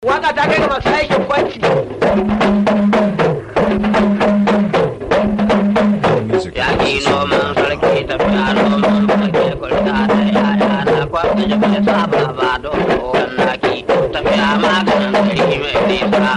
Waka ta kai ga masu aikin kwanci. Music. Yaƙi noman sarki tafiya noman sarki kurta da yaya na kwakwai jibi saba ba don kowan naki tafiya maganin gari mai nisa.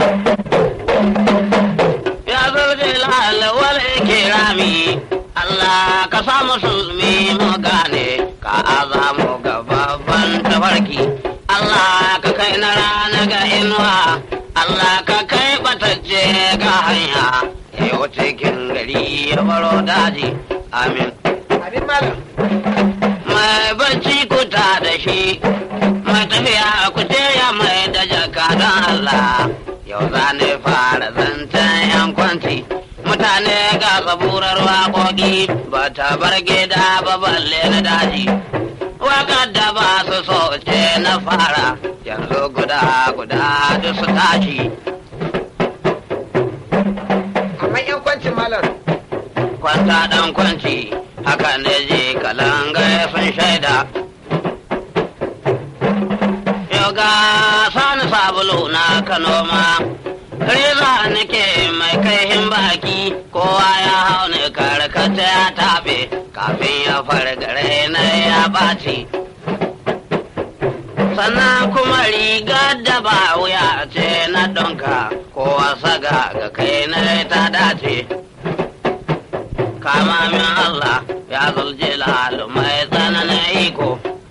Ya zarje lalawar kirami Allah ka sa musulmi mu gane ka azamu ga babban tafarki. Allah ka kai na rana ga inuwa Allah ka kai batacce ga hanya yau cikin gari ya baro daji amin. Abin malam. mai bacci kuta da shi mai tafiya ku ya mai da jaka don Allah yau za ne fara zancen yan kwanci mutane ga zaburar waƙoƙi ba ta bar gida ba balle na daji waƙar da ba su so ce na fara yanzu guda guda duk su tashi Amma yan kwancin malam. kwanta dan kwanci haka ne je kalanga sun shaida yoga sani sabulu na kanoma reza nake mai kaihin baki kowa ya hau ne karkata ya taɓe kafin ya fargare na ya ɓaci sannan kuma rigar da ba wuya ce na donka kowa saga ga kai na ta dace kama min Allah ya zulje lalu mai tsananin iko.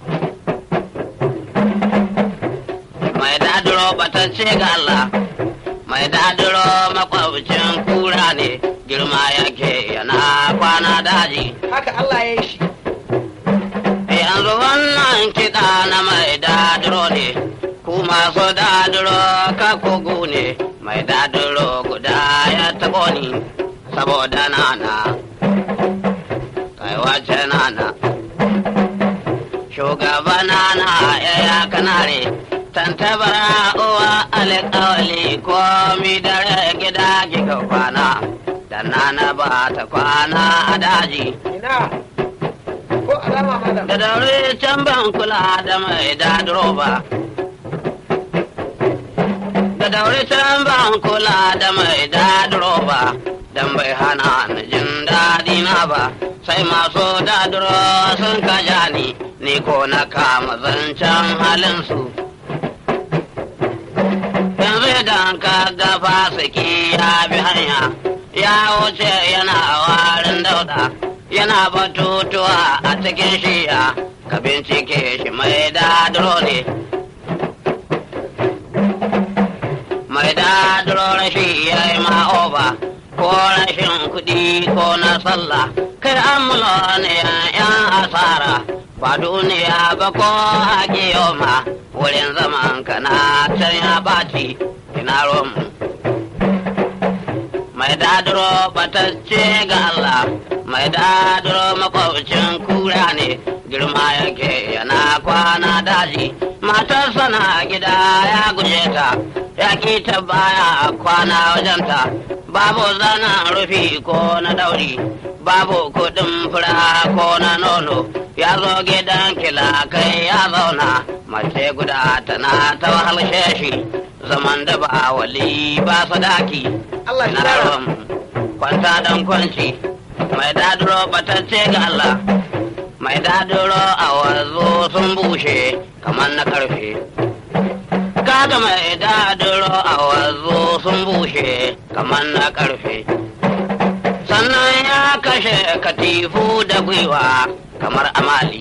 Mai dadiro batacce ga Allah, mai dadiro makwabcin kura ne, girma yake yana kwana daji. Haka Allah ya yi shi. Yanzu wannan kiɗa na mai dadiro ne, ku masu dadiro ka kogo ne, mai dadiro guda ya taɓo ni, saboda nana. kai wace nana shugaba nana yaya kanare tantabara uwa alƙawali komi dare gida kika kwana da nana ba ta kwana a daji Ina. Ko alama malam. da daure can ban kula da mai dadiro ba da daure can ban kula da mai dadiro ba dan bai hana ni jin daɗi na ba sai masu dadiro sun kaja ni ni ko na kama zancen halinsu yanzu idan ka ga fasiki ya bi hanya ya wuce yana warin dauda yana batutuwa a cikin shiya ka bincike shi mai dadiro ne mai dadiro rashi ya yi ma'oba ko rashin kuɗi ko na sallah kai amulo ne yan asara ba duniya ba ko haƙi ma wurin zaman ka na can ya baci ina romu mai dadiro batacce ga Allah mai dadiro makwabcin kura ne girma yake yana kwana daji matarsa na gida ya guje ta ya ki ta baya kwana wajenta babu zanen rufi ko na dauri babu kudin fura ko na nono ya zo gidan kila kai ya zauna mace guda tana ta wahalshe shi zaman da ba wali ba sadaki Allah shi na dara. ram kwanta dan kwanci mai daduro batacce ga Allah mai daduro a wazo sun bushe kamar na karfe kaga mai daduro a wazo sun bushe kamar na karfe sannan ya kashe katifu da gwiwa kamar amali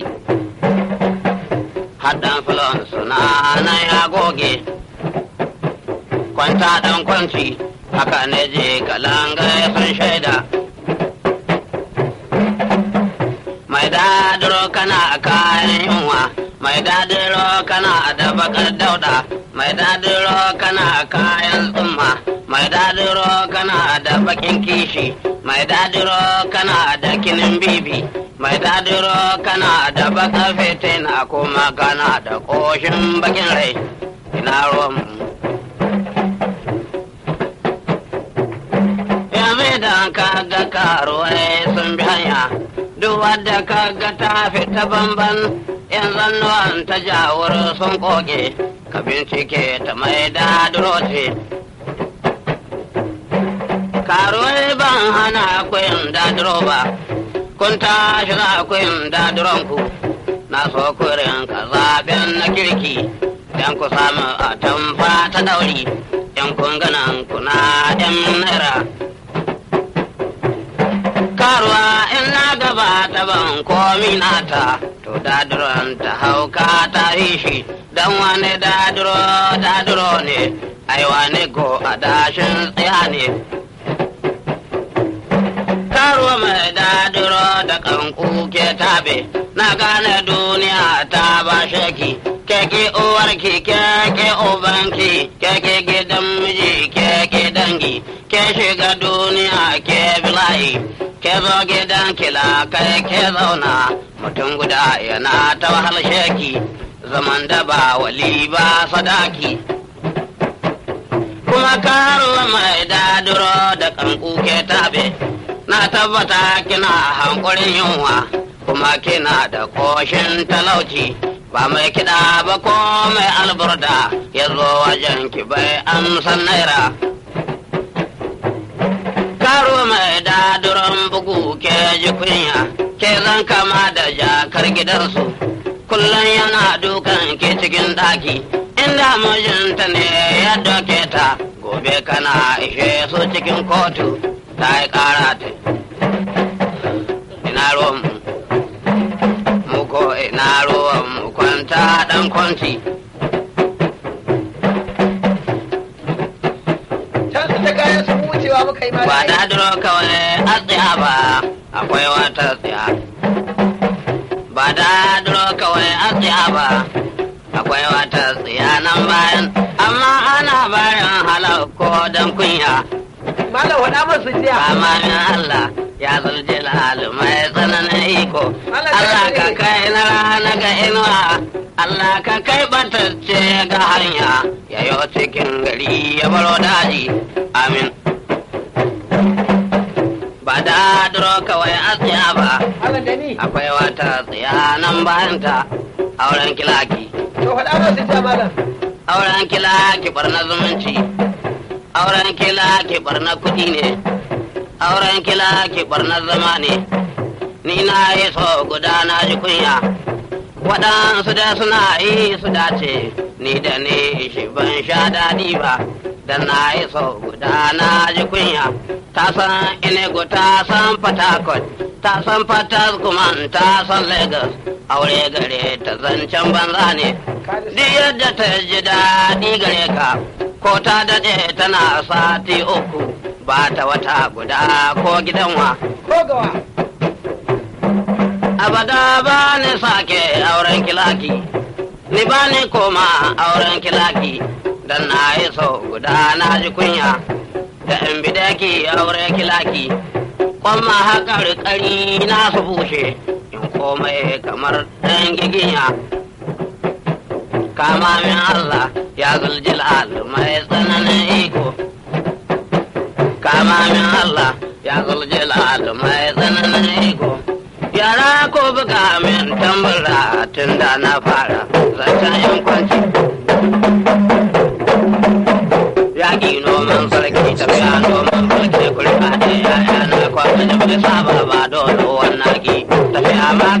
haddan filon suna na ya goge kwanta dan kwanci haka ne je kalanga sun shaida mai dadiro kana kayan yunwa mai dadiro kana da bakar dauda mai dadiro kana kayan tsumma mai dadiro kana da bakin kishi mai dadiro kana da kinin bibi mai dadiro kana da bakar fitina kuma kana da koshin bakin rai ina ruwan yanzu idan ka ga karuwai sun bi hanya duk wadda ka ga ta fita bamban yan zannuwan ta jawur sun koke ka bincike ta mai dadiro ce karuwai ban hana kuyin dadiro ba kun tashi za kuyin dadiron ku na so kurin ka zaben na kirki dan ku samu a tamfa ta dauri yan kun ganan kuna yan naira karuwa in na gaba ta ban komi nata to dadiron ta hauka ta yi shi dan wani dadiro dadiro ne ai wani ko a dashin tsaya ne karuwa mai dadiro da kanku ke tabe na gane duniya ta ba shaki keke uwarki keke ubanki keke gidan miji keke dangi ke shiga duniya ke bilayi ke zo gidan kila kai ke zauna mutum guda yana ta wahal sheki zaman da ba wali ba sadaki kuma karuwa mai dadiro da kanku ke tabe na tabbata kina hankurin yunwa kuma kina da koshin talauci ba mai kiɗa ba ko mai alburda ya zo wajen ki bai amsan naira karo mai daduron bugu ke ji kunya ke zan kama da jakar gidansu kullum yana dukan ke cikin ɗaki inda mijinta ne ya doke ta gobe kana ishe su cikin kotu ta yi ƙara ta ina ruwan mu ko ina ruwan mu kwanta ɗan kwanci Can su ta kayan su wucewa muka yi ma ba dadiro kawai a tsaya ba akwai wata tsaya ba dadiro kawai a tsaya ba akwai wata tsaya nan bayan amma ana bayan halar ko dan kunya Malam waɗa masu jiya. Amamin Allah ya zulje mai tsananin iko. Allah ka kai na rana ga inuwa. Allah ka kai batacce ga hanya. Yayo cikin gari ya baro daji. Amin. Ba da duro kawai a tsaya ba. Malam da ni. Akwai wata tsaya nan bayanta. Auren kilaki. To faɗa masu jiya malam. Auren kilaki barna zumunci. auren kila ke barna kudi ne auren kila ke barna zama ne ni na yi so guda na ji kunya waɗansu da suna yi su dace ni da ni shi ban sha daɗi ba da na yi so guda na ji kunya ta san inego ta san fatakot ta san fatas kuma ta san lagos aure gare ta zancen banza ne duk yadda ta ji daɗi gare ka ko ta daɗe tana sati uku ba ta wata guda ko gidanwa. Ko gawa. Abada ba ni sake auren kilaki, ni ba ni koma auren kilaki, dan na yi so guda na ji kunya, da in bidaki auren kilaki, kwamma haka rikari na su bushe, in komai kamar ɗan giginya. kama min Allah ya zuljilal mai tsananin iko. Kama min Allah ya zuljilal mai tsananin iko. Yara ko buga min tambura tun da na fara zancen yan kwanci. Yaƙi noman sarki tafiya noman sarki kurka da yaya na kwanta da bai saba ba dole wannan ki tafiya ma